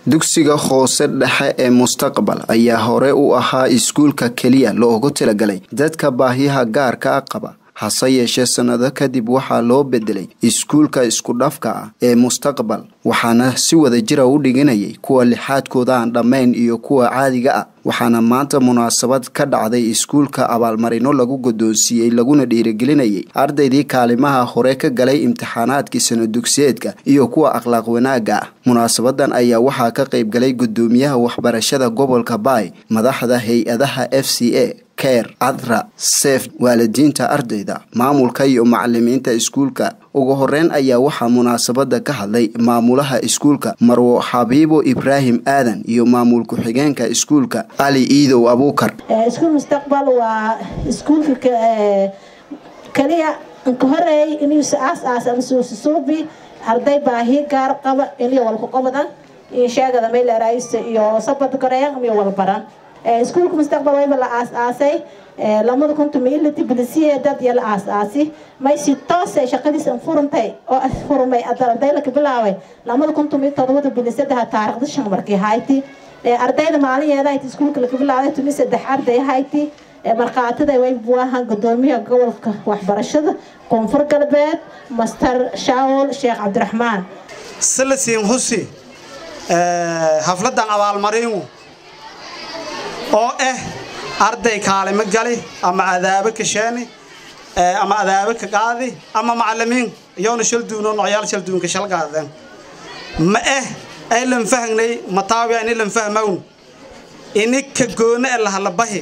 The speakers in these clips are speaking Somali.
dugsiga hoose dhexe ee mustaqbal ayaa hore u ahaa iskuulka keliya loogu talagalay dadka baahiyaha gaarka qaba hase yeeshee sannado kadib waxaa loo bedelay iskuulka isku dhafka ah ee mustaqbal waxaana si wada jira u dhiganayay kuwa lixaadkooda aan dhammayn iyo kuwa caadiga ah waxaana maanta munaasabad ka dhacday iskuulka abaalmarino lagu guddoonsiiyey laguna dhiirigelinayay ardaydii kaalimaha hore ka galay imtixaanaadkii sano dugsiyeedka iyo kuwa akhlaaq wanaagga ah munaasabadan ayaa waxaa ka qayb galay guddoomiyaha waxbarashada gobolka baay madaxda hay-adaha f c a keer cadra seef waalidiinta ardayda maamulka iyo macalimiinta iskuulka ugu horeyn ayaa waxaa munaasabada ka hadlay maamulaha iskuulka marwo xabiibo ibraahim aadan iyo maamul ku-xigeenka iskuulka ali iidow abuukar iskuul mustaqbal waa iskuulka kaliya ka horeey inuusa aas aas ama suusasuubi arday baahi gaar qaba iliyo walku qabadan iyo sheegada mayleraysta iyo sabad koreyan iyo walbaran iskuulka mustaqbal wayba la aas-aasay lamada kuntum ilati bilisiyeedad iyo la aas-aasi may si toose shaqadiisa furantay oo furmay ardaylaka bilaabay lamada kuntum iyo todobada bilisadaha taarikhda shan markii hayti ardayda maalinyeeda hayti iskuulka laka bilaabay tumi saddex arday hayti markhaatida way buahan gudoomiyaha gobolka waxbarashada koonfur galbeed master shaawol sheekh cabdiraxmaan salasiin husi hafladan abaalmarinu oo ah arday kaalimo gali ama adaabo ka sheeni ama adaabo ka qaadi ama macalimiin iyoona shalduuno noocyaal shalduunka shal qaadeen ma ah ay lan fahnay mataawiya ini lan fahmawn ini ka goona ee lahalabahi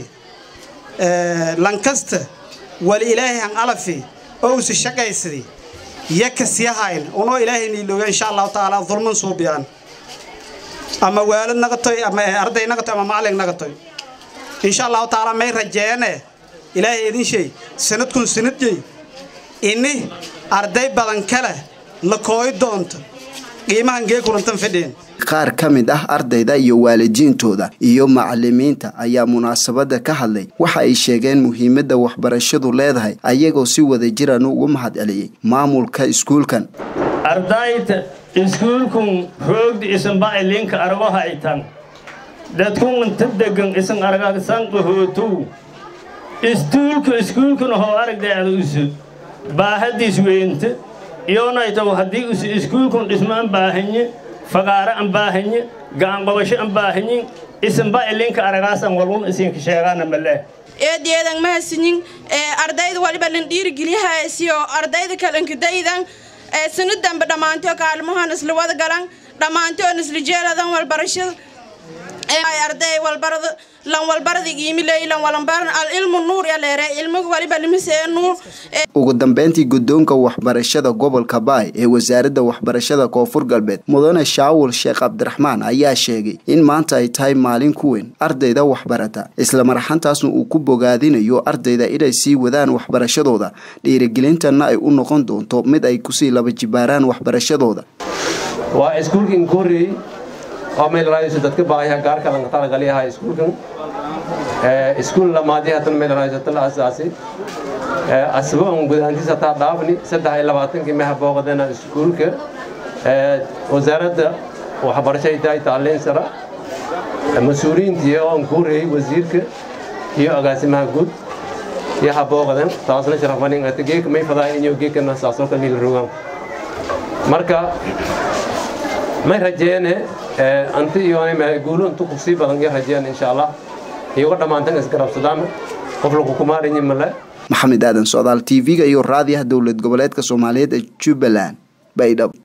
lankasta wali ilaahay han alafi oo usi shaqaysadi yaka siyahayn unoo ilaahay niilooga insha allahu tacaala dulman suubiyaan ama waalid naqatoy ama arday naqatoy ama macalin naqatoy insha allahu tacaala may rajeene ilaahay idin shay sanadkun sanadjey ini arday badan kale la kooyi doonto qiimahan gee kulantan fidheen qaar ka mid ah ardayda iyo waalidiintooda iyo macalimiinta ayaa munaasabada ka hadlay waxa ay sheegeen muhiimadda waxbarashadu leedahay ayagoo si wada jiran ugu mahad celiyey maamulka iskuulkan ardayda iskuulkun roogdi isanba ilinka argaha itan dadkun inta degan isan argagsan qahootow istuulka iskuulkuna hoo aragdeeda usu baahadiis weynta iyonaytaw haddii usu iskuulkun dhismo an baahanye fagaaro an baahanye gacan qabasho an baahanyin isanba ilinka aragaasan walun isinka sheegaana malee eedeedan mahasinin ardayda waliba lan dhiirigeliyahaasiyo ardayda kalankadaydan sanadanba dhammaantoo kaalmahan isla wada galan dhammaantoon isla jeeladan walbarashada arday walbarada lan walbarada iimiley lan walanbaran al ilmu nuur ya leere ilmiga waliba limisee nuur ugu dambeyntii guddoonka waxbarashada gobolka baay ee wasaaradda waxbarashada koonfur galbeed mudane shaawul sheekh cabdiraxmaan ayaa sheegay in maanta ay tahay maalin ku weyn ardayda waxbarata isla marxantaasna uu ku bogaadinayo ardayda inay sii wadaan waxbarashadooda dhiirigelintanna ay u noqon doonto mid ay kusii laba jibaaraan waxbarashadooda waa iskuulkii korey oo meelrayso dadka baahiya gaarka lanka talagaliyaha iskuulkan iskuul lamaadii hatan meelrayso tal asaasi asboon gudaantiisa taa dhaafni saddex iyo labaatankii meha booqadana iskuulka wasaaradda waxbarashada tahay tacliin sara mas-uuliyiintii oo aan kuureyey wasiirka iyo agaasimaha guud iyo ha booqadan taasna sharafanin ata geeka may fadaa inyo geekana saasoo kale niila rogaan marka may rajeene anti iyoona guulo intu kusii badan iyo rajeen insha allah iyago dhammaantan isgarabsadaan qof lagu kumaaranyi male maxamed aadan socdaal t v-ga iyo raadiyaha dowlad goboleedka soomaaliyeed ee jubbaland baydhabo